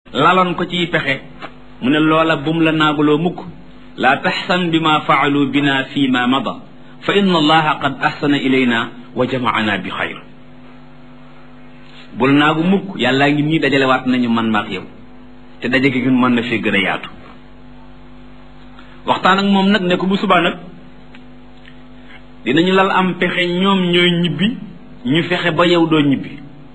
laloon ko ciy pexe mu ne loola bum la naaguloo mukk laa taxsan bima faalu bina fi ma mada fa inna allaha qad axsana ilayna wa jamaana bi xayr bul naagu mukk yàllaa ngi nii dajalewaat nañu man maak yow te daje gi mën na fee gën a yaatu waxtaan ak moom nag ne ko bu subaa nag dinañu lal am pexe ñoom ñooy ñibbi ñu fexe ba yow doo ñibbi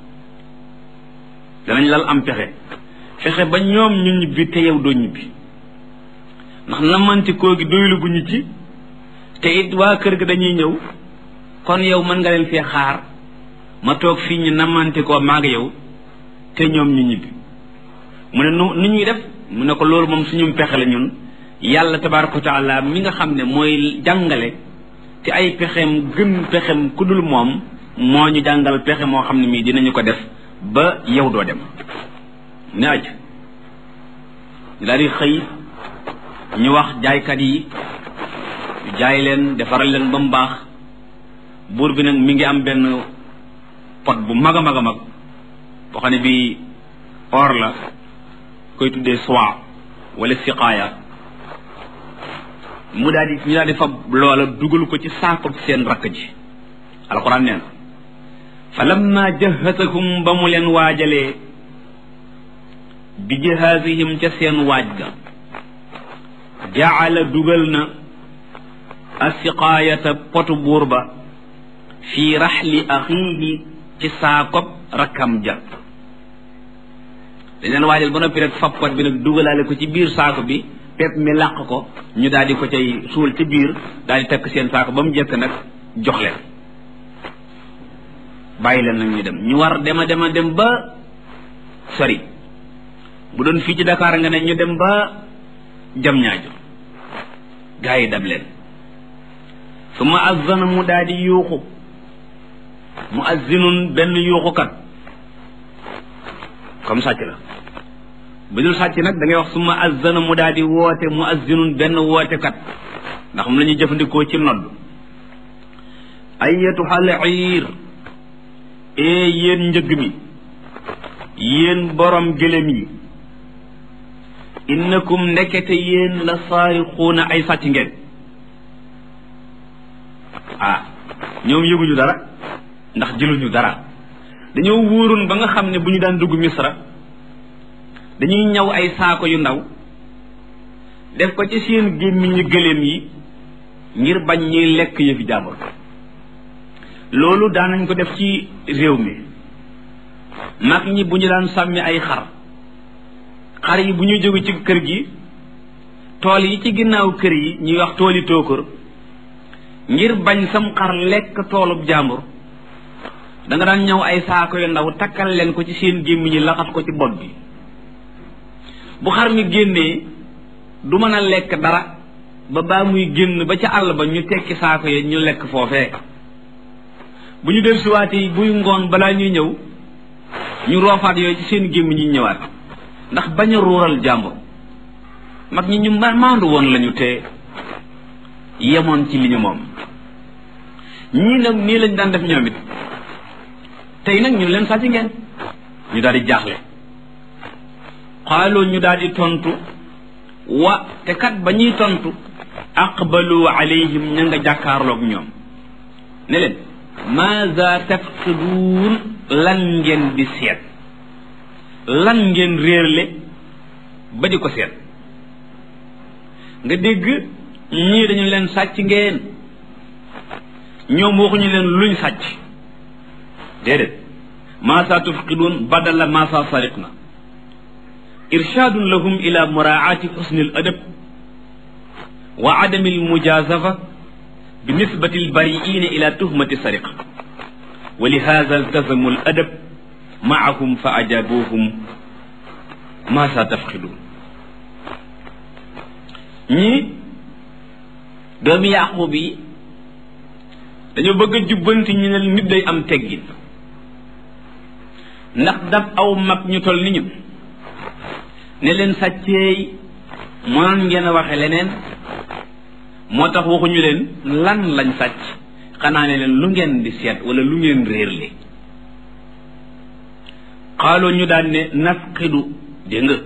danañ lal am pexe fexe ba ñoom ñu ñibbi te yow doo ñibbi ndax namanti koo gi doylu gu ñu ci te it waa kër ga dañuy ñëw kon yow mën nga leen fee xaar ma toog fii ñu namanti koo maag yow te ñoom ñu ñibbi mu ne nu nu ñuy def mu ne ko loolu moom suñu pexe la ñun yàlla tabaraka wa taala mi nga xam ne mooy jàngale te ay pexem gën pexem ku dul moom moo ñu jàngal pexe moo xam ne mii dinañu ko def ba yow doo dem ne aj ñu daal di xëy ñu wax jaaykat yi jaay leen defaral leen ba mu baax buur bi nag mi ngi am benn pot bu mag a mag a mag boo xam ne bii or la koy tuddee soie wala siqaaya mu daal di ñu daal di fab loola dugal ko ci saako seen rakk ji alxuraan nee na fa lamma jahasahum ba mu leen waajalee bi jahaasihim ca seen waaj ga jaala dugal na asiqaayata potu buur ba fii raxli axiihi ci saakob rakkam ja dañ leen waajal ba noppi rek fab pot bi nag dugalaale ko ci biir saako bi pepp mi làq ko ñu daal di ko cay suul ci biir daal di takk seen saako ba mu jëkk nag jox leen bàyyi leen nag ñu dem ñu war dema dema dem ba sori bu doon fii ci Dakar nga ne ñu dem ba jam ñaajo gaa yi dab leen su ma azzana mu daal di yuuxu mu azzinun benn yuuxukat comme sàcc la bu dul sàcc nag da ngay wax su ma azzana mu daal di woote mu azzinun benn wootekat ndax mu la ñuy jëfandikoo ci nodd ayyatuhal iir ee yéen njëgg mi yéen borom gëlëm yi innakum ndekete yéen la saarixuuna ay sàcc ngeen ah ñoom yëguñu dara ndax jëluñu dara dañoo wóoroon ba nga xam ne bu ñu daan dugg misra dañuy ñaw ay saako yu ndaw def ko ci seen gémmiñu gëléem yi ngir bañ ñuy lekk yëfi jàmbur loolu daanañ ko def ci réew mi mag ñi bu ñu daan sàmmi ay xar xar yi bu ñu jóge ci kër gi tool yi ci ginnaaw kër yi ñuy wax tooli tóokër ngir bañ sam xar lekk toolub jàmbur da nga daan ñëw ay saako yu ndaw takkal leen ko ci seen gémmiñ ñi laxas ko ci bopp bi bu xar mi génnee du mën a lekk dara ba baa muy génn ba ca àll ba ñu tekki saako yi ñu lekk foofee bu ñu del siwaatee buy ngoon balaa ñuy ñëw ñu roofaat yooyu ci seen gémmiñ ñi ñëwaat ndax bañ a ruural jàmbur mag ñi ñu maandu woon lañu te yemoon ci li ñu moom ñii nag nii lañ daan def ñoom it tey nag ñun leen sàcc ngeen ñu daal di jaaxle xaaloo ñu daal di tontu wa te kat ba ñuy tontu aqbalu alayhim ña nga jàkkaarloog ñoom ne leen maza tafqiduun lan ngeen di seet lan ngeen réerle ba di ko seet nga dégg ñii dañu leen sàcc ngeen ñoom waxuñu leen luñ sàcc déedéet maasa tufqiduun badala maasa sariqna irshaadun lahum ila muraati xusni al adab wa adami al mujazafa bi nisbati al bariina ila tuhmati sariqa wa li hada iltazamu al adab maahum fa ajabuhum maasa tafqiduun ñii doomi yaqub yi dañoo bëgg a jubbanti ñu ne nit day am teggin ndax dab aw mag ñu toll ni ñu ne leen sàcceey mënoon ngeen a waxe leneen moo tax waxuñu leen lan lañ sàcc xanaa ne leen lu ngeen di seet wala lu ngeen réer li xaaloo ñu daan ne nafqidu dégg nga